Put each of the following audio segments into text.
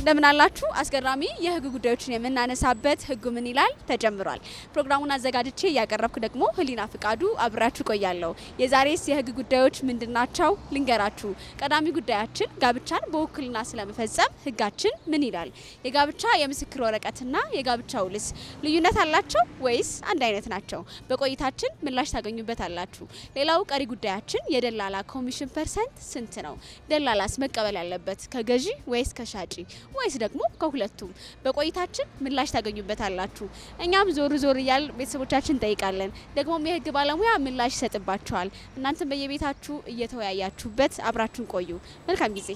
እንደምን አላችሁ? አስገራሚ የህግ ጉዳዮችን የምናነሳበት ህጉ ምን ይላል ተጀምሯል። ፕሮግራሙን አዘጋጅቼ እያቀረብኩ ደግሞ ህሊና ፍቃዱ አብራችሁ ቆያለሁ። የዛሬስ የህግ ጉዳዮች ምንድናቸው ልንገራችሁ። ቀዳሚ ጉዳያችን ጋብቻን በውክልና ስለመፈጸም ህጋችን ምን ይላል? የጋብቻ የምስክር ወረቀትና የጋብቻ ውልስ ልዩነት አላቸው ወይስ አንድ አይነት ናቸው? በቆይታችን ምላሽ ታገኙበት አላችሁ። ሌላው ቀሪ ጉዳያችን የደላላ ኮሚሽን ፐርሰንት ስንት ነው? ደላላስ መቀበል ያለበት ከገዢ ወይስ ከሻጪ ወይስ ደግሞ ከሁለቱም? በቆይታችን ምላሽ ታገኙበታላችሁ። እኛም ዞር ዞር እያል ቤተሰቦቻችን እንጠይቃለን። ደግሞም የህግ ባለሙያ ምላሽ ይሰጥባቸዋል። እናንተም በየቤታችሁ እየተወያያችሁበት አብራችሁን ቆዩ። መልካም ጊዜ።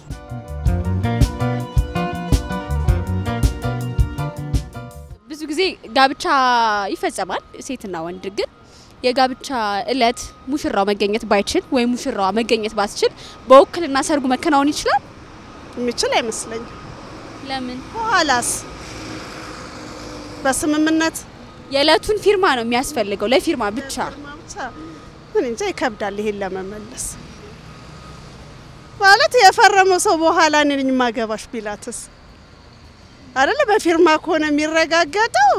ብዙ ጊዜ ጋብቻ ይፈጸማል ሴትና ወንድ ግን የጋብቻ እለት ሙሽራው መገኘት ባይችል ወይም ሙሽራዋ መገኘት ባስችል በውክልና ሰርጉ መከናወን ይችላል? የሚችል አይመስለኝም። ለምን? ኋላስ በስምምነት የእለቱን ፊርማ ነው የሚያስፈልገው፣ ለፊርማ ብቻ። ብቻ ምን እንጃ ይከብዳል ይሄን ለመመለስ ማለት የፈረመው ሰው በኋላ እኔ ነኝ ማገባሽ ቢላትስ አይደለ? በፊርማ ከሆነ የሚረጋገጠው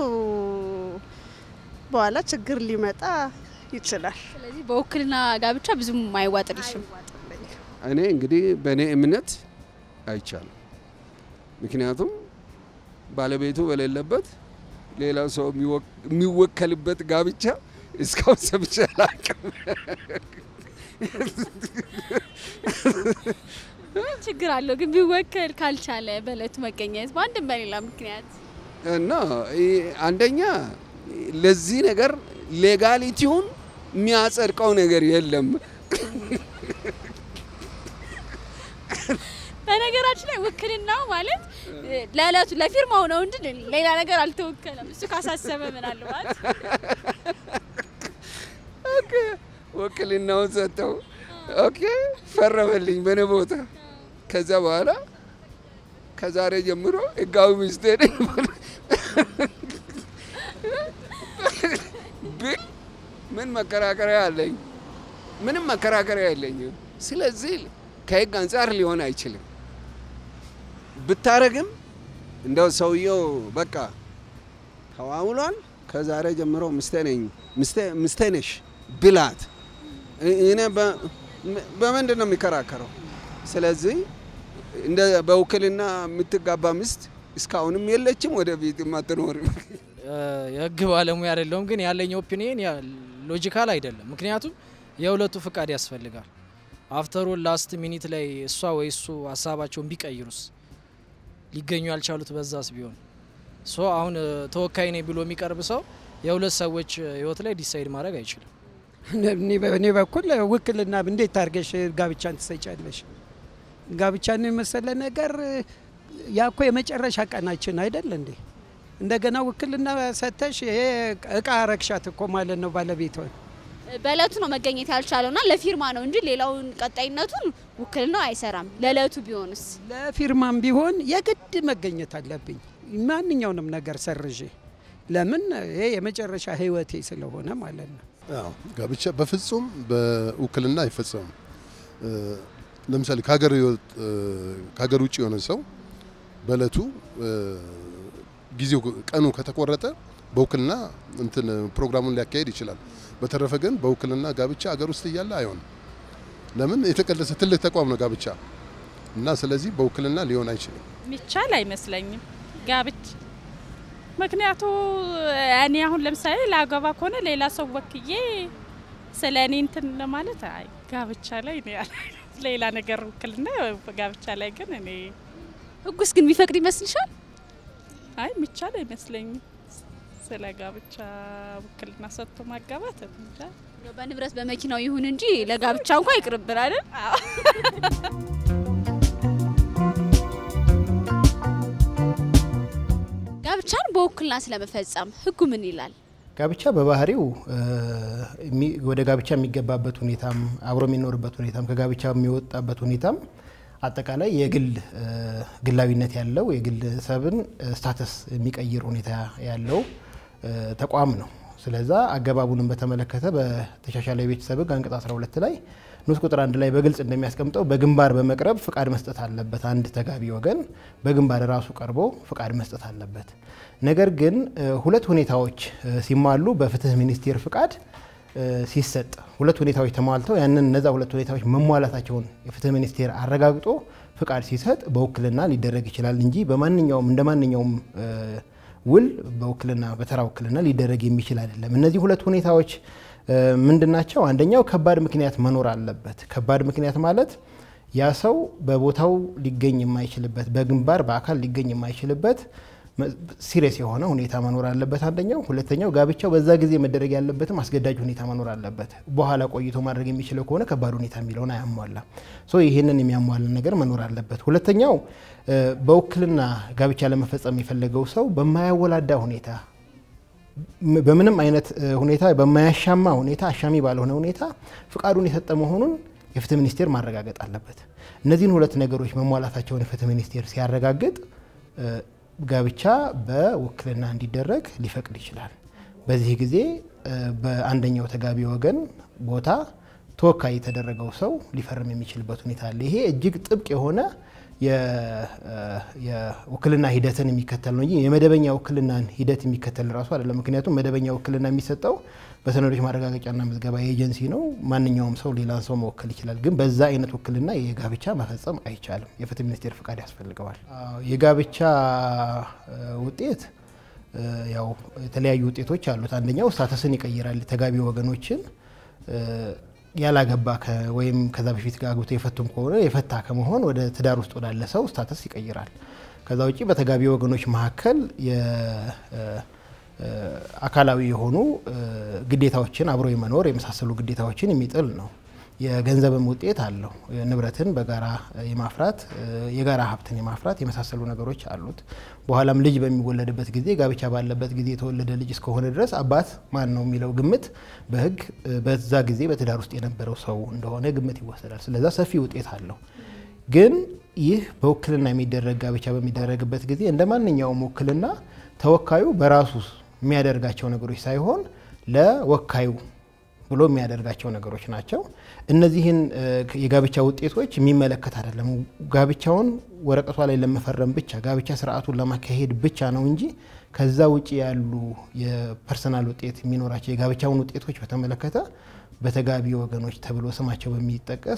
በኋላ ችግር ሊመጣ ይችላል። ስለዚህ በውክልና ጋብቻ ብዙም አይዋጥልሽም። እኔ እንግዲህ በእኔ እምነት አይቻልም። ምክንያቱም ባለቤቱ በሌለበት ሌላ ሰው የሚወከልበት ጋብቻ እስካሁን ሰምቼ አላውቅም። ችግር አለው ግን ቢወከል ካልቻለ በእለቱ መገኘት በአንድም በሌላ ምክንያት እና አንደኛ ለዚህ ነገር ሌጋሊቲውን የሚያጸድቀው ነገር የለም። በነገራችን ላይ ውክልናው ማለት ለእለቱ ለፊርማው ነው እንጂ ሌላ ነገር አልተወከለም። እሱ ካሳሰበ ምናልባት ኦኬ፣ ውክልናውን ሰጠው። ኦኬ፣ ፈረመልኝ በእኔ ቦታ። ከዛ በኋላ ከዛሬ ጀምሮ ህጋዊ ሚስቴ ነኝ ብል ምን መከራከሪያ አለኝ? ምንም መከራከሪያ የለኝም። ስለዚህ ከህግ አንጻር ሊሆን አይችልም። ብታረግም እንደው ሰውየው በቃ ተዋውሏል፣ ከዛሬ ጀምሮ ሚስቴ ነኝ ሚስቴ ነሽ ብላት እኔ በምንድን ነው የሚከራከረው? ስለዚህ እንደ በውክልና የምትጋባ ሚስት እስካሁንም የለችም፣ ወደፊትም አትኖርም። የህግ ባለሙያ አይደለሁም፣ ግን ያለኝ ኦፒኒየን ሎጂካል አይደለም። ምክንያቱም የሁለቱ ፍቃድ ያስፈልጋል። አፍተሮል ላስት ሚኒት ላይ እሷ ወይ እሱ ሀሳባቸውን ቢቀይሩስ ሊገኙ ያልቻሉት በዛስ ቢሆን ሶ አሁን ተወካይ ነኝ ብሎ የሚቀርብ ሰው የሁለት ሰዎች ህይወት ላይ ዲሳይድ ማድረግ አይችልም። በእኔ በኩል ውክልና እንዴት ታርገሽ ጋብቻን ትሰጫለሽ? ጋብቻን የመሰለ ነገር ያ እኮ የመጨረሻ ቀናችን አይደል እንዴ? እንደገና ውክልና ሰተሽ ይሄ እቃ ረክሻት እኮ ማለት ነው ባለቤቷን በእለቱ ነው መገኘት ያልቻለውና ለፊርማ ነው እንጂ ሌላውን ቀጣይነቱን ውክልናው አይሰራም። ለእለቱ ቢሆንስ ለፊርማም ቢሆን የግድ መገኘት አለብኝ ማንኛውንም ነገር ሰርዤ። ለምን ይሄ የመጨረሻ ህይወቴ ስለሆነ ማለት ነው። አዎ ጋብቻ በፍጹም በውክልና አይፈጸምም። ለምሳሌ ከሀገር ውጭ የሆነ ሰው በእለቱ ጊዜው ቀኑ ከተቆረጠ በውክልና እንትን ፕሮግራሙን ሊያካሄድ ይችላል። በተረፈ ግን በውክልና ጋብቻ አገር ውስጥ እያለ አይሆንም። ለምን የተቀደሰ ትልቅ ተቋም ነው ጋብቻ እና ስለዚህ በውክልና ሊሆን አይችልም። ሚቻል አይመስለኝም ጋብቻ ምክንያቱ እኔ አሁን ለምሳሌ ላገባ ከሆነ ሌላ ሰው ወክዬ ስለ እኔ እንትን ለማለት አይ ጋብቻ ላይ እኔ ሌላ ነገር ውክልና ጋብቻ ላይ ግን እኔ ህጉስ ግን የሚፈቅድ ይመስልሻል? አይ ሚቻል አይመስለኝም። ስለ ጋብቻ ውክልና ሰጥቶ ማጋባት እንጃ። በንብረት በመኪናው ይሁን እንጂ ለጋብቻ እንኳ ይቅርብን አይደል? ጋብቻን በውክልና ስለመፈጸም ህጉ ምን ይላል? ጋብቻ በባህሪው ወደ ጋብቻ የሚገባበት ሁኔታም አብሮ የሚኖርበት ሁኔታም ከጋብቻ የሚወጣበት ሁኔታም አጠቃላይ የግል ግላዊነት ያለው የግለሰብን ስታተስ የሚቀይር ሁኔታ ያለው ተቋም ነው። ስለዛ አገባቡንም በተመለከተ በተሻሻለ የቤተሰብ ህግ አንቀጽ 12 ላይ ንዑስ ቁጥር አንድ ላይ በግልጽ እንደሚያስቀምጠው በግንባር በመቅረብ ፍቃድ መስጠት አለበት። አንድ ተጋቢ ወገን በግንባር ራሱ ቀርቦ ፍቃድ መስጠት አለበት። ነገር ግን ሁለት ሁኔታዎች ሲሟሉ በፍትህ ሚኒስቴር ፍቃድ ሲሰጥ ሁለት ሁኔታዎች ተሟልተው ያንን እነዛ ሁለት ሁኔታዎች መሟላታቸውን የፍትህ ሚኒስቴር አረጋግጦ ፍቃድ ሲሰጥ በውክልና ሊደረግ ይችላል እንጂ በማንኛውም እንደ ማንኛውም ውል በውክልና በተራ ውክልና ሊደረግ የሚችል አይደለም። እነዚህ ሁለት ሁኔታዎች ምንድን ናቸው? አንደኛው ከባድ ምክንያት መኖር አለበት። ከባድ ምክንያት ማለት ያ ሰው በቦታው ሊገኝ የማይችልበት በግንባር በአካል ሊገኝ የማይችልበት ሲሪየስ የሆነ ሁኔታ መኖር አለበት አንደኛው። ሁለተኛው ጋብቻው በዛ ጊዜ መደረግ ያለበትም አስገዳጅ ሁኔታ መኖር አለበት። በኋላ ቆይቶ ማድረግ የሚችለው ከሆነ ከባድ ሁኔታ የሚለውን አያሟላ። ሶ ይህንን የሚያሟላ ነገር መኖር አለበት። ሁለተኛው በውክልና ጋብቻ ለመፈጸም የፈለገው ሰው በማያወላዳ ሁኔታ በምንም አይነት ሁኔታ በማያሻማ ሁኔታ አሻሚ ባልሆነ ሁኔታ ፍቃዱን የሰጠ መሆኑን የፍትህ ሚኒስቴር ማረጋገጥ አለበት። እነዚህን ሁለት ነገሮች መሟላታቸውን የፍትህ ሚኒስቴር ሲያረጋግጥ ጋብቻ በውክልና እንዲደረግ ሊፈቅድ ይችላል። በዚህ ጊዜ በአንደኛው ተጋቢ ወገን ቦታ ተወካይ የተደረገው ሰው ሊፈርም የሚችልበት ሁኔታ አለ። ይሄ እጅግ ጥብቅ የሆነ የውክልና ሂደትን የሚከተል ነው እንጂ የመደበኛ ውክልናን ሂደት የሚከተል ራሱ አይደለም። ምክንያቱም መደበኛ ውክልና የሚሰጠው በሰነዶች ማረጋገጫና ምዝገባ ኤጀንሲ ነው። ማንኛውም ሰው ሌላን ሰው መወከል ይችላል። ግን በዛ አይነት ውክልና የጋብቻ መፈጸም አይቻልም። የፍትህ ሚኒስቴር ፍቃድ ያስፈልገዋል። የጋብቻ ውጤት ያው የተለያዩ ውጤቶች አሉት። አንደኛው ስታተስን ይቀይራል። ተጋቢ ወገኖችን ያላገባ ወይም ከዛ በፊት አግብቶ የፈቱም ከሆነ የፈታ ከመሆን ወደ ትዳር ውስጥ ወዳለ ሰው ስታተስ ይቀይራል። ከዛ ውጭ በተጋቢ ወገኖች መካከል አካላዊ የሆኑ ግዴታዎችን አብሮ የመኖር የመሳሰሉ ግዴታዎችን የሚጥል ነው። የገንዘብም ውጤት አለው። ንብረትን በጋራ የማፍራት የጋራ ሀብትን የማፍራት የመሳሰሉ ነገሮች አሉት። በኋላም ልጅ በሚወለድበት ጊዜ ጋብቻ ባለበት ጊዜ የተወለደ ልጅ እስከሆነ ድረስ አባት ማን ነው የሚለው ግምት በሕግ በዛ ጊዜ በትዳር ውስጥ የነበረው ሰው እንደሆነ ግምት ይወሰዳል። ስለዛ ሰፊ ውጤት አለው። ግን ይህ በውክልና የሚደረግ ጋብቻ በሚደረግበት ጊዜ እንደ ማንኛውም ውክልና ተወካዩ በራሱ የሚያደርጋቸው ነገሮች ሳይሆን ለወካዩ ብሎ የሚያደርጋቸው ነገሮች ናቸው። እነዚህን የጋብቻ ውጤቶች የሚመለከት አይደለም። ጋብቻውን ወረቀቷ ላይ ለመፈረም ብቻ ጋብቻ ስርዓቱን ለማካሄድ ብቻ ነው እንጂ ከዛ ውጭ ያሉ የፐርሰናል ውጤት የሚኖራቸው የጋብቻውን ውጤቶች በተመለከተ በተጋቢ ወገኖች ተብሎ ስማቸው በሚጠቀስ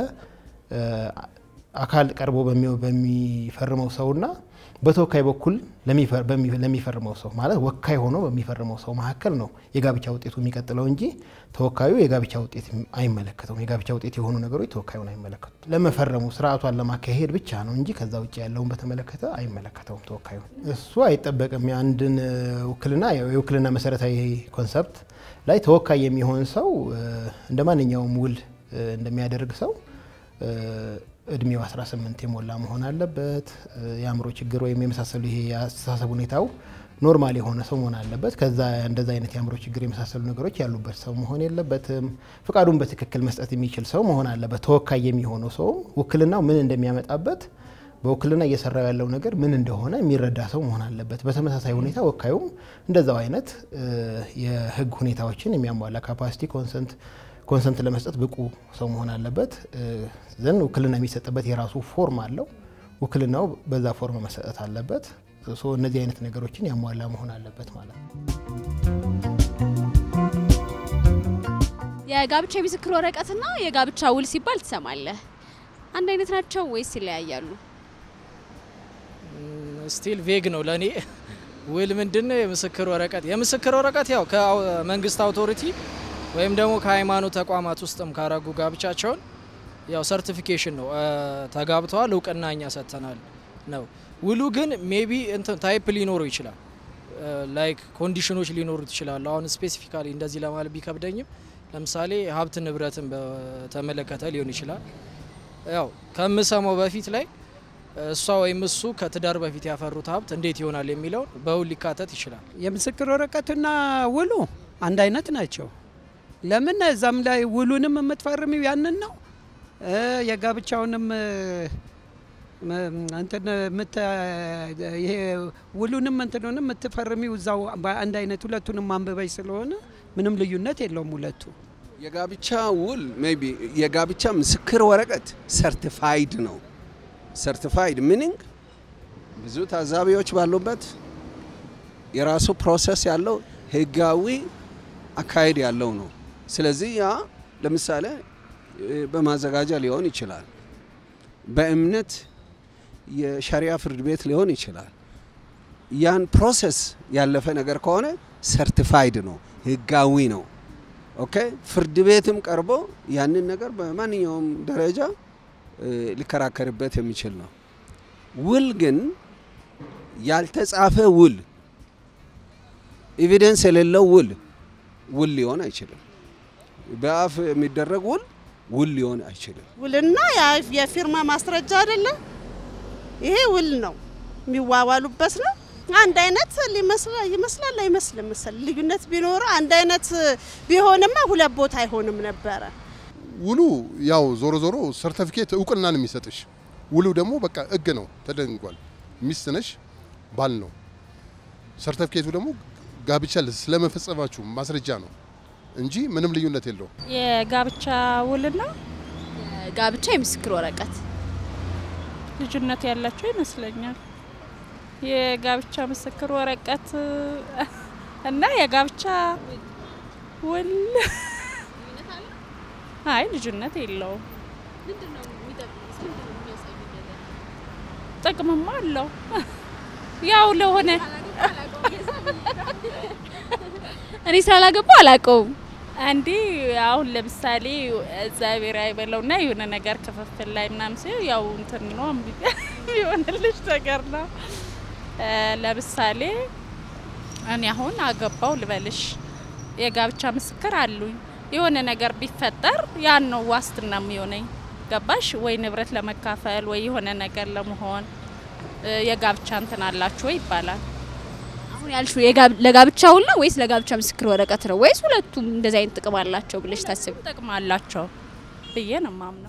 በአካል ቀርቦ በሚፈርመው ሰውና በተወካይ በኩል ለሚፈርመው ሰው ማለት ወካይ ሆኖ በሚፈርመው ሰው መካከል ነው የጋብቻ ውጤቱ የሚቀጥለው እንጂ ተወካዩ የጋብቻ ውጤት አይመለከተውም። የጋብቻ ውጤት የሆኑ ነገሮች ተወካዩን አይመለከቱም። ለመፈረሙ ስርዓቷን ለማካሄድ ብቻ ነው እንጂ ከዛ ውጭ ያለውን በተመለከተ አይመለከተውም ተወካዩ። እሱ አይጠበቅም። የአንድን ውክልና የውክልና መሰረታዊ ኮንሰፕት ላይ ተወካይ የሚሆን ሰው እንደ ማንኛውም ውል እንደሚያደርግ ሰው እድሜው 18 የሞላ መሆን አለበት። የአእምሮ ችግር ወይም የመሳሰሉ ይሄ የአስተሳሰብ ሁኔታው ኖርማል የሆነ ሰው መሆን አለበት። ከዛ እንደዛ አይነት የአእምሮ ችግር የመሳሰሉ ነገሮች ያሉበት ሰው መሆን የለበትም። ፍቃዱን በትክክል መስጠት የሚችል ሰው መሆን አለበት። ተወካይ የሚሆነው ሰውም ውክልናው ምን እንደሚያመጣበት በውክልና እየሰራው ያለው ነገር ምን እንደሆነ የሚረዳ ሰው መሆን አለበት። በተመሳሳይ ሁኔታ ወካዩም እንደዛው አይነት የህግ ሁኔታዎችን የሚያሟላ ካፓሲቲ ኮንሰንት ኮንሰንት ለመስጠት ብቁ ሰው መሆን አለበት። ዘንድ ውክልና የሚሰጥበት የራሱ ፎርም አለው። ውክልናው በዛ ፎርም መሰጠት አለበት። እነዚህ አይነት ነገሮችን ያሟላ መሆን አለበት ማለት ነው። የጋብቻ የምስክር ወረቀትና የጋብቻ ውል ሲባል ትሰማለህ። አንድ አይነት ናቸው ወይስ ይለያያሉ? ስቲል ቬግ ነው ለእኔ። ውል ምንድን ነው? የምስክር ወረቀት የምስክር ወረቀት ያው ከመንግስት አውቶሪቲ ወይም ደግሞ ከሃይማኖት ተቋማት ውስጥም ካረጉ ጋብቻቸውን ያው ሰርቲፊኬሽን ነው ተጋብተዋል፣ እውቅና እኛ ሰጥተናል ነው። ውሉ ግን ሜቢ እንትን ታይፕ ሊኖረው ይችላል፣ ላይክ ኮንዲሽኖች ሊኖሩት ይችላሉ። አሁን ስፔሲፊካሊ እንደዚህ ለማለት ቢከብደኝም ለምሳሌ ሀብት ንብረትን በተመለከተ ሊሆን ይችላል። ያው ከምሰማው በፊት ላይ እሷ ወይም እሱ ከትዳር በፊት ያፈሩት ሀብት እንዴት ይሆናል የሚለውን በውል ሊካተት ይችላል። የምስክር ወረቀትና ውሉ አንድ አይነት ናቸው። ለምን እዛም ላይ ውሉንም የምትፈርሚው ያንን ነው የጋብቻውንም እንትን ይሄ ውሉንም እንትኑንም የምትፈርሚው እዛው በአንድ አይነት ሁለቱንም አንብበሽ ስለሆነ ምንም ልዩነት የለውም። ሁለቱ የጋብቻ ውል ሜይ ቢ የጋብቻ ምስክር ወረቀት ሰርቲፋይድ ነው። ሰርቲፋይድ ሚኒንግ ብዙ ታዛቢዎች ባሉበት የራሱ ፕሮሰስ ያለው ህጋዊ አካሄድ ያለው ነው። ስለዚህ ያ ለምሳሌ እ፣ በማዘጋጃ ሊሆን ይችላል። በእምነት የሸሪያ ፍርድ ቤት ሊሆን ይችላል። ያን ፕሮሰስ ያለፈ ነገር ከሆነ ሰርቲፋይድ ነው፣ ህጋዊ ነው። ኦኬ ፍርድ ቤትም ቀርቦ ያንን ነገር በማንኛውም ደረጃ እ፣ ሊከራከርበት የሚችል ነው። ውል ግን ያልተጻፈ ውል ኤቪደንስ የሌለው ውል ውል ሊሆን አይችልም። በአፍ የሚደረግ ውል ውል ሊሆን አይችልም። ውልና ያ- የፊርማ ማስረጃ አይደለም። ይሄ ውል ነው፣ የሚዋዋሉበት ነው። አንድ አይነት ሊመስላ- ይመስላል አይመስልም መሰል ልዩነት ቢኖረው አንድ አይነት ቢሆንማ ሁለት ቦታ አይሆንም ነበረ። ውሉ ያው ዞሮ ዞሮ ሰርተፊኬት እውቅና ነው የሚሰጥሽ። ውሉ ደግሞ በቃ ህግ ነው ተደንጓል። ሚስት ነሽ፣ ባል ነው። ሰርተፊኬቱ ደግሞ ጋብቻ ስለመፈጸማችሁ ማስረጃ ነው እንጂ ምንም ልዩነት የለውም። የጋብቻ ውልና ጋብቻ የምስክር ወረቀት ልዩነት ያላቸው ይመስለኛል። የጋብቻ ምስክር ወረቀት እና የጋብቻ ውል አይ ልዩነት የለውም። ጥቅምማ አለው ያው ለሆነ እኔ ስላላገባው አላውቀውም። አንዴ አሁን ለምሳሌ እግዚአብሔር አይበለውና የሆነ ነገር ክፍፍል ላይ ምናምን ሲሆን ያው እንትን ነው የሚሆንልሽ ነገር ነው። እ፣ ለምሳሌ እኔ አሁን አገባው ልበልሽ የጋብቻ ምስክር አሉኝ። የሆነ ነገር ቢፈጠር ያን ነው ዋስትና የሚሆነኝ። ገባሽ ወይ? ንብረት ለመካፈል ወይ የሆነ ነገር ለመሆን እ፣ የጋብቻ እንትን አላችሁ ወይ ይባላል። አሁን ያልሽው የጋብ- ለጋብቻ ውል ነው ወይስ ለጋብቻ ምስክር ወረቀት ነው ወይስ ሁለቱም እንደዚህ አይነት ጥቅም አላቸው ብለሽ ታስቢ? ጥቅም አላቸው ብዬ ነው ማምነው።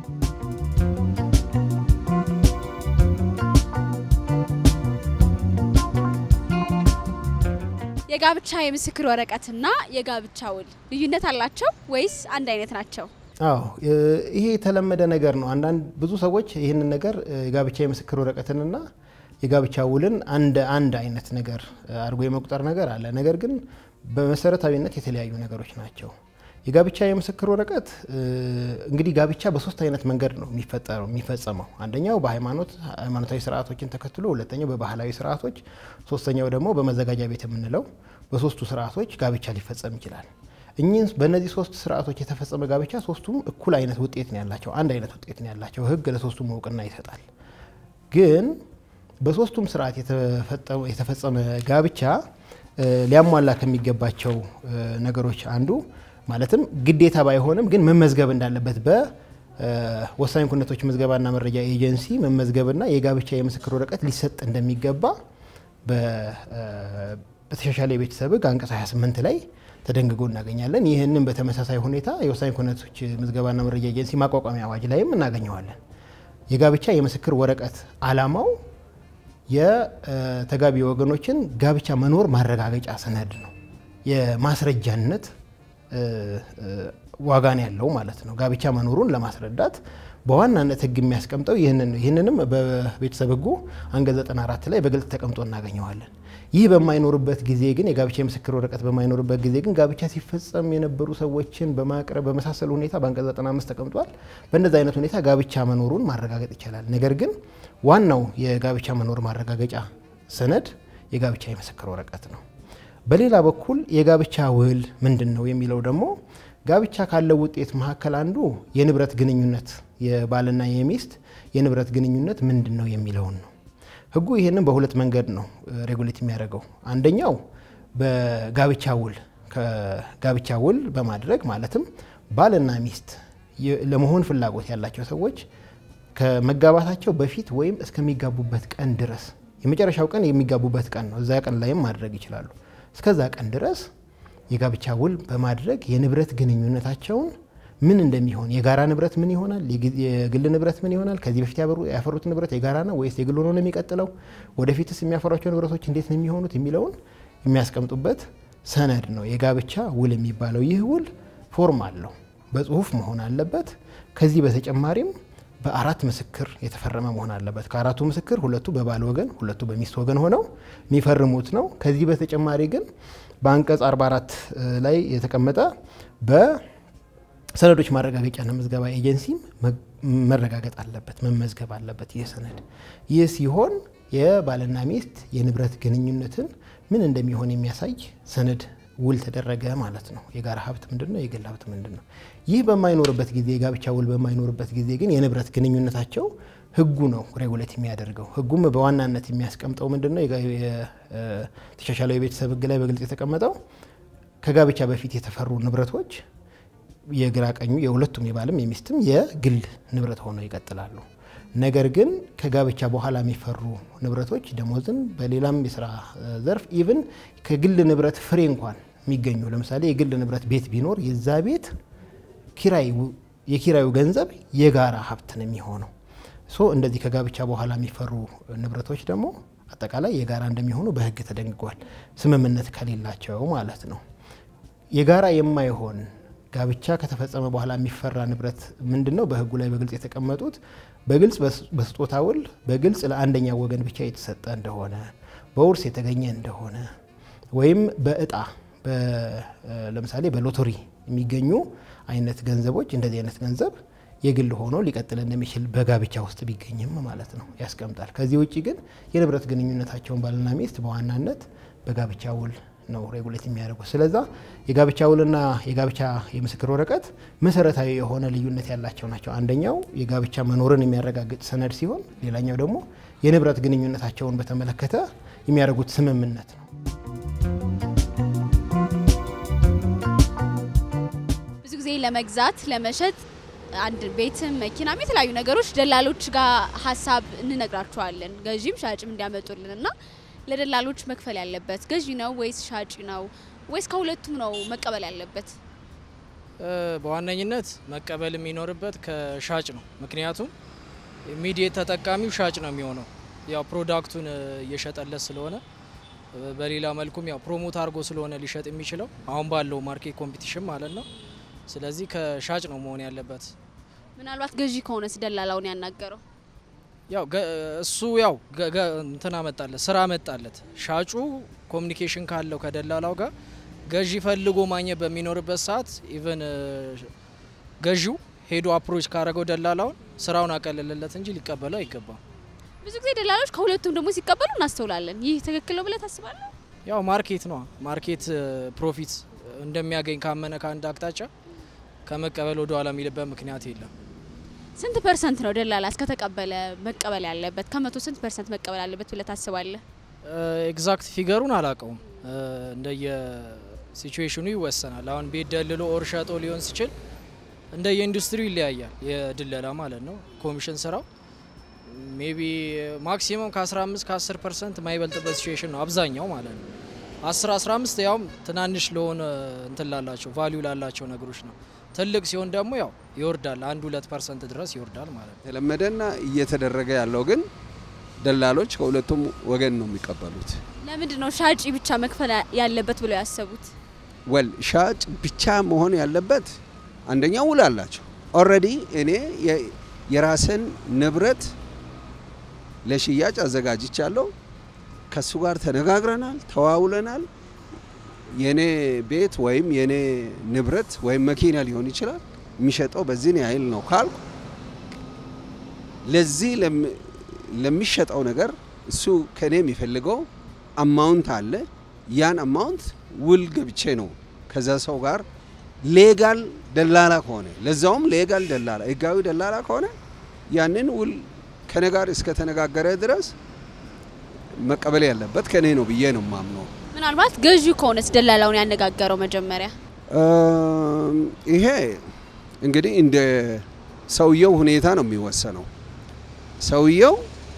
የጋብቻ የምስክር ወረቀትና የጋብቻ ውል ልዩነት አላቸው ወይስ አንድ አይነት ናቸው? አዎ እ፣ ይሄ የተለመደ ነገር ነው። አንዳንድ ብዙ ሰዎች ይህንን ነገር እ፣ የጋብቻ የምስክር ወረቀትንና የጋብቻ ውልን አንድ አንድ አይነት ነገር እ፣ አድርጎ የመቁጠር ነገር አለ። ነገር ግን በመሰረታዊነት የተለያዩ ነገሮች ናቸው። የጋብቻ የምስክር ወረቀት እ፣ እንግዲህ ጋብቻ በሶስት አይነት መንገድ ነው የሚፈጠረው የሚፈጸመው። አንደኛው በሃይማኖት ሃይማኖታዊ ስርዓቶችን ተከትሎ፣ ሁለተኛው በባህላዊ ስርዓቶች፣ ሶስተኛው ደግሞ በመዘጋጃ ቤት የምንለው በሶስቱ ስርዓቶች ጋብቻ ሊፈጸም ይችላል። እኚህን በእነዚህ ሶስት ስርዓቶች የተፈጸመ ጋብቻ ሶስቱም እኩል አይነት ውጤት ነው ያላቸው፣ አንድ አይነት ውጤት ነው ያላቸው። ህግ ለሶስቱም እውቅና ይሰጣል። ግን በሶስቱም ስርዓት የተፈጠ- የተፈጸመ ጋብቻ እ፣ ሊያሟላ ከሚገባቸው እ፣ ነገሮች አንዱ ማለትም ግዴታ ባይሆንም ግን መመዝገብ እንዳለበት በወሳኝ ኩነቶች ምዝገባና መረጃ ኤጀንሲ መመዝገብና የጋብቻ የምስክር ወረቀት ሊሰጥ እንደሚገባ በ- እ፣ በተሻሻለ የቤተሰብ ህግ አንቀጽ 28 ላይ ተደንግጎ እናገኛለን። ይህንን በተመሳሳይ ሁኔታ የወሳኝ ኩነቶች ምዝገባና መረጃ ኤጀንሲ ማቋቋሚያ አዋጅ ላይም እናገኘዋለን። የጋብቻ የምስክር ወረቀት አላማው የተጋቢ ወገኖችን ጋብቻ መኖር ማረጋገጫ ሰነድ ነው። የማስረጃነት እ፣ እ፣ ዋጋ ነው ያለው ማለት ነው። ጋብቻ መኖሩን ለማስረዳት በዋናነት ህግ የሚያስቀምጠው ይህንን ነው። ይህንንም በቤተሰብ ህጉ አንቀጽ 94 ላይ በግልጽ ተቀምጦ እናገኘዋለን። ይህ በማይኖርበት ጊዜ ግን የጋብቻ የምስክር ወረቀት በማይኖርበት ጊዜ ግን ጋብቻ ሲፈጸም የነበሩ ሰዎችን በማቅረብ በመሳሰሉ ሁኔታ በአንቀጽ 95 ተቀምጧል። በእንደዚህ አይነት ሁኔታ ጋብቻ መኖሩን ማረጋገጥ ይቻላል። ነገር ግን ዋናው የጋብቻ መኖር ማረጋገጫ ሰነድ የጋብቻ የምስክር ወረቀት ነው። በሌላ በኩል የጋብቻ ውል ምንድን ነው የሚለው ደግሞ ጋብቻ ካለው ውጤት መካከል አንዱ የንብረት ግንኙነት የባልና የሚስት የንብረት ግንኙነት ምንድን ነው የሚለውን ነው። ህጉ ይህንን በሁለት መንገድ ነው ሬጉሌት የሚያደርገው። አንደኛው በጋብቻ ውል ከጋብቻ ውል በማድረግ ማለትም ባልና ሚስት የ- ለመሆን ፍላጎት ያላቸው ሰዎች ከመጋባታቸው በፊት ወይም እስከሚጋቡበት ቀን ድረስ የመጨረሻው ቀን የሚጋቡበት ቀን ነው። እዛ ቀን ላይም ማድረግ ይችላሉ። እስከዛ ቀን ድረስ የጋብቻ ውል በማድረግ የንብረት ግንኙነታቸውን ምን እንደሚሆን የጋራ ንብረት ምን ይሆናል፣ የግ- የግል ንብረት ምን ይሆናል፣ ከዚህ በፊት ያበሩ- ያፈሩት ንብረት የጋራ ነው ወይስ የግል ሆኖ ነው የሚቀጥለው፣ ወደፊትስ የሚያፈሯቸው ንብረቶች እንዴት ነው የሚሆኑት የሚለውን የሚያስቀምጡበት ሰነድ ነው የጋብቻ ውል የሚባለው። ይህ ውል ፎርም አለው፣ በጽሁፍ መሆን አለበት። ከዚህ በተጨማሪም በአራት ምስክር የተፈረመ መሆን አለበት። ከአራቱ ምስክር ሁለቱ በባል ወገን፣ ሁለቱ በሚስት ወገን ሆነው የሚፈርሙት ነው። ከዚህ በተጨማሪ ግን በአንቀጽ 44 ላይ የተቀመጠ በሰነዶች ማረጋገጫና ምዝገባ ኤጀንሲም መረጋገጥ አለበት፣ መመዝገብ አለበት ይህ ሰነድ። ይህ ሲሆን የባልና ሚስት የንብረት ግንኙነትን ምን እንደሚሆን የሚያሳይ ሰነድ ውል ተደረገ ማለት ነው። የጋራ ሀብት ምንድን ነው? የግል ሀብት ምንድን ነው? ይህ በማይኖርበት ጊዜ የጋብቻ ውል በማይኖርበት ጊዜ ግን የንብረት ግንኙነታቸው ህጉ ነው ሬጉሌት የሚያደርገው። ህጉም በዋናነት የሚያስቀምጠው ምንድን ነው? የተሻሻለው የቤተሰብ ህግ ላይ በግልጽ የተቀመጠው ከጋብቻ በፊት የተፈሩ ንብረቶች የግራ ቀኙ የሁለቱም የባልም የሚስትም የግል ንብረት ሆነው ይቀጥላሉ። ነገር ግን ከጋብቻ በኋላ የሚፈሩ ንብረቶች ደሞዝን፣ በሌላም የስራ ዘርፍ ኢቭን ከግል ንብረት ፍሬ እንኳን የሚገኙ ለምሳሌ የግል ንብረት ቤት ቢኖር የዛ ቤት ኪራይ የኪራዩ ገንዘብ የጋራ ሀብት ነው የሚሆነው። ሶ እንደዚህ ከጋብቻ በኋላ የሚፈሩ ንብረቶች ደግሞ አጠቃላይ የጋራ እንደሚሆኑ በህግ ተደንግጓል። ስምምነት ከሌላቸው ማለት ነው። የጋራ የማይሆን ጋብቻ ከተፈጸመ በኋላ የሚፈራ ንብረት ምንድን ነው? በህጉ ላይ በግልጽ የተቀመጡት በግልጽ በስጦታ ውል በግልጽ ለአንደኛ ወገን ብቻ የተሰጠ እንደሆነ፣ በውርስ የተገኘ እንደሆነ ወይም በእጣ ለምሳሌ በሎተሪ የሚገኙ አይነት ገንዘቦች እንደዚህ አይነት ገንዘብ የግል ሆኖ ሊቀጥል እንደሚችል በጋብቻ ውስጥ ቢገኝም ማለት ነው ያስቀምጣል። ከዚህ ውጭ ግን የንብረት ግንኙነታቸውን ባልና ሚስት በዋናነት በጋብቻ ውል ነው ሬጉሌት የሚያደርጉት። ስለዛ የጋብቻ ውልና የጋብቻ የምስክር ወረቀት መሰረታዊ የሆነ ልዩነት ያላቸው ናቸው። አንደኛው የጋብቻ መኖርን የሚያረጋግጥ ሰነድ ሲሆን፣ ሌላኛው ደግሞ የንብረት ግንኙነታቸውን በተመለከተ የሚያደርጉት ስምምነት ነው። ብዙ ጊዜ ለመግዛት ለመሸጥ አንድ ቤትም መኪናም የተለያዩ ነገሮች ደላሎች ጋር ሀሳብ እንነግራቸዋለን ገዢም ሻጭም እንዲያመጡልን እና ለደላሎች መክፈል ያለበት ገዢ ነው ወይስ ሻጭ ነው ወይስ ከሁለቱም ነው መቀበል ያለበት? በዋነኝነት መቀበል የሚኖርበት ከሻጭ ነው። ምክንያቱም ኢሚዲየት ተጠቃሚው ሻጭ ነው የሚሆነው ያው ፕሮዳክቱን እየሸጠለት ስለሆነ፣ በሌላ መልኩም ያው ፕሮሞት አድርጎ ስለሆነ ሊሸጥ የሚችለው አሁን ባለው ማርኬት ኮምፒቲሽን ማለት ነው። ስለዚህ ከሻጭ ነው መሆን ያለበት። ምናልባት ገዢ ከሆነስ ደላላውን ያናገረው ያው እሱ ያው እንትን አመጣለት ስራ አመጣለት። ሻጩ ኮሚኒኬሽን ካለው ከደላላው ጋር ገዢ ፈልጎ ማግኘት በሚኖርበት ሰዓት ኢቨን ገዢው ሄዶ አፕሮች ካረገው ደላላውን ስራውን አቀለለለት እንጂ ሊቀበለው አይገባም። ብዙ ጊዜ ደላሎች ከሁለቱም ደግሞ ሲቀበሉ እናስተውላለን። ይህ ትክክል ነው ብለህ ታስባለህ? ያው ማርኬት ነው ማርኬት ፕሮፊት እንደሚያገኝ ካመነ ከአንድ አቅጣጫ ከመቀበል ወደ ኋላ የሚልበት ምክንያት የለም። ስንት ፐርሰንት ነው ደላላ እስከተቀበለ መቀበል ያለበት? ከመቶ ስንት ፐርሰንት መቀበል አለበት ብለህ ታስባለህ? ኤግዛክት ፊገሩን አላውቀውም። እንደየ ሲቹዌሽኑ ይወሰናል። አሁን ቤት ደልሎ ኦር ሸጦ ሊሆን ሲችል እንደየ ኢንዱስትሪው ይለያያል። የድለላ ማለት ነው ኮሚሽን ስራው ሜቢ ማክሲመም ከ15 ከ10 ፐርሰንት ማይበልጥበት ሲቹዌሽን ነው አብዛኛው ማለት ነው። 10 15 ያውም ትናንሽ ለሆነ እንትን ላላቸው ቫሊዩ ላላቸው ነገሮች ነው። ትልቅ ሲሆን ደግሞ ያው ይወርዳል፣ አንድ ሁለት ፐርሰንት ድረስ ይወርዳል ማለት ነው። የተለመደና እየተደረገ ያለው ግን ደላሎች ከሁለቱም ወገን ነው የሚቀበሉት። ለምንድን ነው ሻጭ ብቻ መክፈል ያለበት ብለው ያሰቡት? ወል ሻጭ ብቻ መሆን ያለበት አንደኛው ውል አላቸው። ኦልሬዲ እኔ የራስን ንብረት ለሽያጭ አዘጋጅቻለሁ። ከሱ ጋር ተነጋግረናል፣ ተዋውለናል። የኔ ቤት ወይም የኔ ንብረት ወይም መኪና ሊሆን ይችላል የሚሸጠው በዚህን ያህል ነው ካልኩ ለዚህ ለሚሸጠው ነገር እሱ ከኔ የሚፈልገው አማውንት አለ። ያን አማውንት ውል ገብቼ ነው ከዛ ሰው ጋር ሌጋል ደላላ ከሆነ ለዛውም ሌጋል ደላላ ህጋዊ ደላላ ከሆነ ያንን ውል ከኔ ጋር እስከተነጋገረ ድረስ መቀበል ያለበት ከኔ ነው ብዬ ነው ማምነው። ምናልባት ገዢው ከሆነስ ደላላውን ያነጋገረው መጀመሪያ ይሄ እንግዲህ እንደ ሰውየው ሁኔታ ነው የሚወሰነው። ሰውየው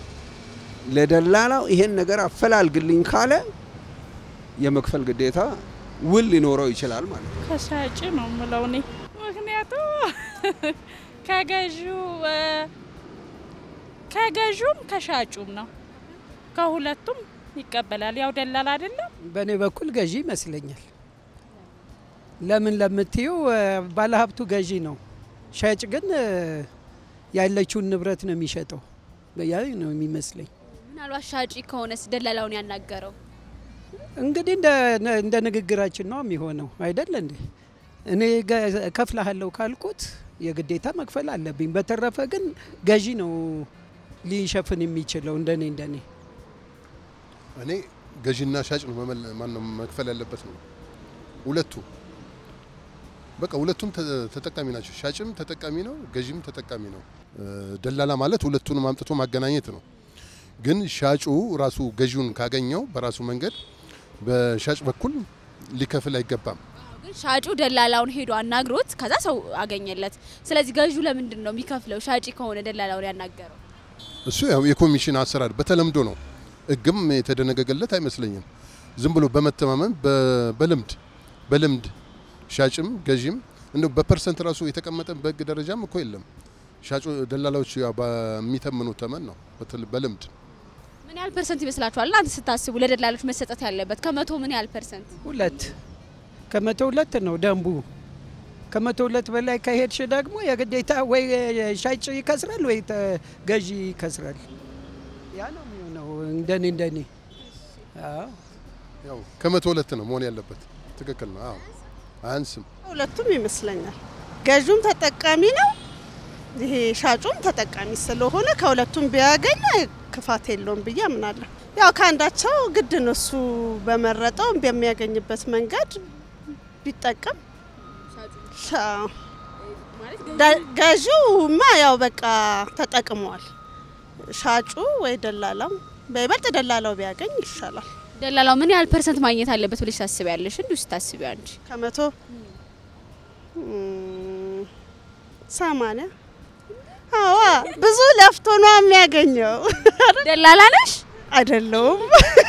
ለደላላው ይሄን ነገር አፈላልግልኝ ካለ የመክፈል ግዴታ ውል ሊኖረው ይችላል ማለት ነው። ከሻጭ ነው የምለው እኔ። ምክንያቱ ከገዢው ከገዢውም ከሻጩም ነው ከሁለቱም ይቀበላል። ያው ደላላ አይደለም። በእኔ በኩል ገዢ ይመስለኛል። ለምን ለምትዩ ባለሀብቱ ገዢ ነው፣ ሻጭ ግን እ፣ ያለችውን ንብረት ነው የሚሸጠው። ያ ነው የሚመስለኝ። ምናልባት ሻጪ ከሆነስ ደላላውን ያናገረው እንግዲህ እንደ- እንደ ንግግራችን ነው የሚሆነው አይደል እንዴ? እኔ ገ- እከፍልሃለሁ ካልኩት የግዴታ መክፈል አለብኝ። በተረፈ ግን ገዢ ነው ሊሸፍን የሚችለው እንደኔ እንደኔ እኔ ገዢና ሻጭ ነው መመል- ማነው መክፈል ያለበት ነው። ሁለቱ በቃ ሁለቱም ተ- ተጠቃሚ ናቸው። ሻጭም ተጠቃሚ ነው፣ ገዢም ተጠቃሚ ነው። እ፣ ደላላ ማለት ሁለቱንም አምጥቶ ማገናኘት ነው። ግን ሻጩ ራሱ ገዢውን ካገኘው በራሱ መንገድ በሻጭ በኩል ሊከፍል አይገባም። ግን ሻጩ ደላላውን ሄዶ አናግሮት ከዛ ሰው አገኘለት። ስለዚህ ገዢው ለምንድን ነው የሚከፍለው? ሻጪ ከሆነ ደላላውን ያናገረው እሱ ያው የኮሚሽን አሰራር በተለምዶ ነው። ሕግም የተደነገገለት አይመስለኝም። ዝም ብሎ በመተማመን በ- በልምድ በልምድ ሻጭም ገዢም እንደው በፐርሰንት ራሱ የተቀመጠ በሕግ ደረጃም እኮ የለም። ሻጩ ደላላዎች ያው በሚተምኑት ተመን ነው በትል- በልምድ ምን ያህል ፐርሰንት ይመስላችኋል? እናንተ ስታስቡ ለደላሎች መሰጠት ያለበት ከመቶ ምን ያህል ፐርሰንት? ሁለት ከመቶ ሁለት ነው ደንቡ። ከመቶ ሁለት በላይ ከሄድሽ ደግሞ የግዴታ ወይ ሻጭ ይከስራል ወይ ተ- ገዢ ይከስራል። ያ ነው የሚሆነው እንደኔ እንደኔ። አዎ ያው ከመቶ ሁለት ነው መሆን ያለበት። ትክክል ነው። አዎ አያንስም። ሁለቱም ይመስለኛል። ገዥም ተጠቃሚ ነው፣ ይሄ ሻጩም ተጠቃሚ ስለሆነ ከሁለቱም ቢያገኝ ክፋት የለውም ብዬ አምናለሁ። ያው ከአንዳቸው ግድ ነው እሱ በመረጠው በሚያገኝበት መንገድ ቢጠቀም ሻ- ደ- ገዢውማ ያው በቃ ተጠቅሟል። ሻጩ ወይ ደላላው በይበልጥ ደላላው ቢያገኝ ይሻላል። ደላላው ምን ያህል ፐርሰንት ማግኘት አለበት ብለሽ ታስቢያለሽ? እንዲሁ ስታስቢ አንቺ ከመቶ እም፣ ሰማንያ አዋ ብዙ ለፍቶ ነው የሚያገኘው። ደላላ ነሽ? አይደለውም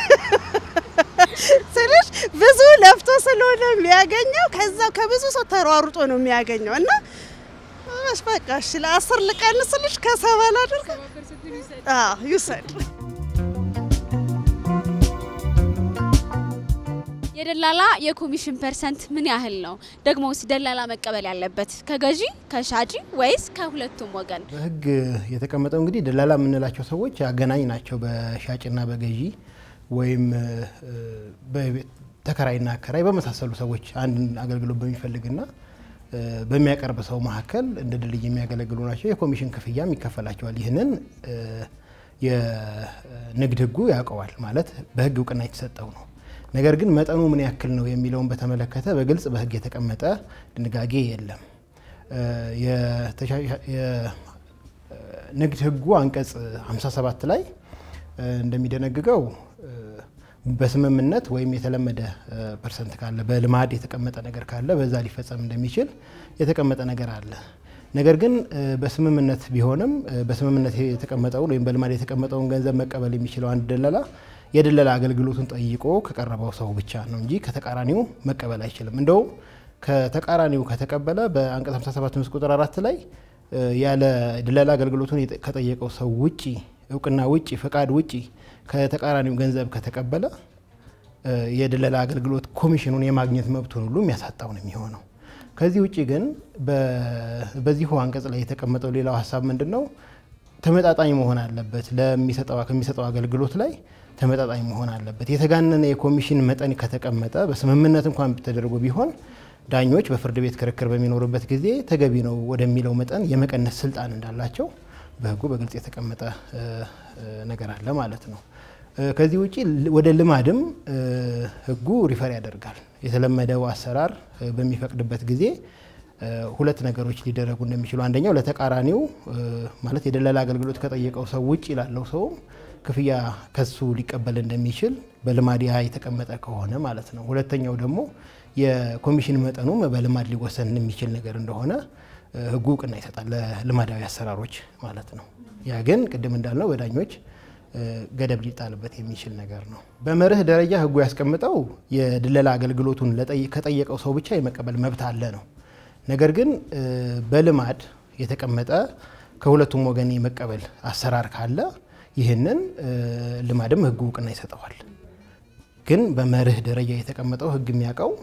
ስልሽ ብዙ ለፍቶ ስለሆነ የሚያገኘው ከዛው ከብዙ ሰው ተሯሩጦ ነው የሚያገኘው እና እሺ በቃ እሺ ለአስር ልቀንስልሽ ከሰባ ላድርግ። አዎ ይውሰድ። የደላላ የኮሚሽን ፐርሰንት ምን ያህል ነው? ደግሞስ ደላላ መቀበል ያለበት ከገዢ ከሻጪ ወይስ ከሁለቱም ወገን? በሕግ የተቀመጠው እንግዲህ ደላላ የምንላቸው ሰዎች አገናኝ ናቸው በሻጭና በገዢ ወይም እ፣ በቤት ተከራይና አከራይ በመሳሰሉ ሰዎች አንድ አገልግሎት በሚፈልግና እ፣ በሚያቀርብ ሰው መካከል እንደ ድልድይ የሚያገለግሉ ናቸው። የኮሚሽን ክፍያም ይከፈላቸዋል። ይህንን እ፣ የንግድ ሕጉ ያውቀዋል ማለት በሕግ እውቅና የተሰጠው ነው። ነገር ግን መጠኑ ምን ያክል ነው የሚለውን በተመለከተ በግልጽ በሕግ የተቀመጠ ድንጋጌ የለም። እ፣ የተሻሻ- የንግድ ሕጉ አንቀጽ 57 ላይ እ፣ እንደሚደነግገው እ፣ በስምምነት ወይም የተለመደ እ፣ ፐርሰንት ካለ በልማድ የተቀመጠ ነገር ካለ በዛ ሊፈጸም እንደሚችል የተቀመጠ ነገር አለ። ነገር ግን እ፣ በስምምነት ቢሆንም እ፣ በስምምነት የተቀመጠውን ወይም በልማድ የተቀመጠውን ገንዘብ መቀበል የሚችለው አንድ ደላላ የድለላ አገልግሎቱን ጠይቆ ከቀረበው ሰው ብቻ ነው እንጂ ከተቃራኒው መቀበል አይችልም። እንደውም ከተቃራኒው ከተቀበለ በአንቀጽ 57 ንዑስ ቁጥር አራት ላይ እ፣ ያለ ድለላ አገልግሎቱን የጠ- ከጠየቀው ሰው ውጪ እውቅና ውጪ ፈቃድ ውጪ ከተቃራኒው ገንዘብ ከተቀበለ እ፣ የድለላ አገልግሎት ኮሚሽኑን የማግኘት መብቱን ሁሉ የሚያሳጣው ነው የሚሆነው። ከዚህ ውጪ ግን በ- በዚሁ አንቀጽ ላይ የተቀመጠው ሌላው ሀሳብ ምንድን ነው? ተመጣጣኝ መሆን አለበት። ለሚሰጠው ከሚሰጠው አገልግሎት ላይ ተመጣጣኝ መሆን አለበት። የተጋነነ የኮሚሽን መጠን ከተቀመጠ በስምምነት እንኳን ተደርጎ ቢሆን ዳኞች በፍርድ ቤት ክርክር በሚኖሩበት ጊዜ ተገቢ ነው ወደሚለው መጠን የመቀነስ ስልጣን እንዳላቸው በሕጉ በግልጽ የተቀመጠ እ፣ እ፣ ነገር አለ ማለት ነው። እ፣ ከዚህ ውጪ ል- ወደ ልማድም እ፣ ሕጉ ሪፈር ያደርጋል። የተለመደው አሰራር እ፣ በሚፈቅድበት ጊዜ እ፣ ሁለት ነገሮች ሊደረጉ እንደሚችሉ አንደኛው ለተቃራኒው እ፣ ማለት የደላላ አገልግሎት ከጠየቀው ሰው ውጭ ላለው ሰውም ክፍያ ከሱ ሊቀበል እንደሚችል በልማድ ያ የተቀመጠ ከሆነ ማለት ነው። ሁለተኛው ደግሞ የኮሚሽን መጠኑም በልማድ ሊወሰን የሚችል ነገር እንደሆነ እ፣ ሕጉ እውቅና ይሰጣል ለልማዳዊ አሰራሮች ማለት ነው። ያ ግን ቅድም እንዳልነው በዳኞች እ፣ ገደብ ሊጣልበት የሚችል ነገር ነው። በመርህ ደረጃ ሕጉ ያስቀምጠው የድለላ አገልግሎቱን ለጠይ- ከጠየቀው ሰው ብቻ የመቀበል መብት አለ ነው። ነገር ግን እ፣ በልማድ የተቀመጠ ከሁለቱም ወገን የመቀበል አሰራር ካለ ይህንን እ፣ ልማድም ሕጉ እውቅና ይሰጠዋል። ግን በመርህ ደረጃ የተቀመጠው ሕግ የሚያውቀው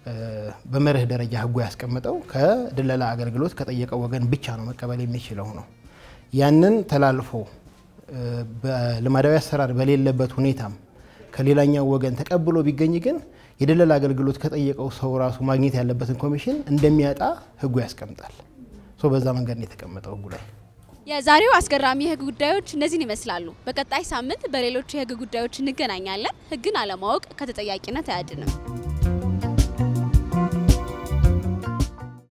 በመርህ ደረጃ ህጉ ያስቀምጠው ከድለላ አገልግሎት ከጠየቀው ወገን ብቻ ነው መቀበል የሚችለው ነው። ያንን ተላልፎ በልማዳዊ አሰራር በሌለበት ሁኔታም ከሌላኛው ወገን ተቀብሎ ቢገኝ ግን የድለላ አገልግሎት ከጠየቀው ሰው ራሱ ማግኘት ያለበትን ኮሚሽን እንደሚያጣ ህጉ ያስቀምጣል። ሶ በዛ መንገድ ነው የተቀመጠው ህጉ ላይ። የዛሬው አስገራሚ የህግ ጉዳዮች እነዚህን ይመስላሉ። በቀጣይ ሳምንት በሌሎች የህግ ጉዳዮች እንገናኛለን። ህግን አለማወቅ ከተጠያቂነት አያድንም።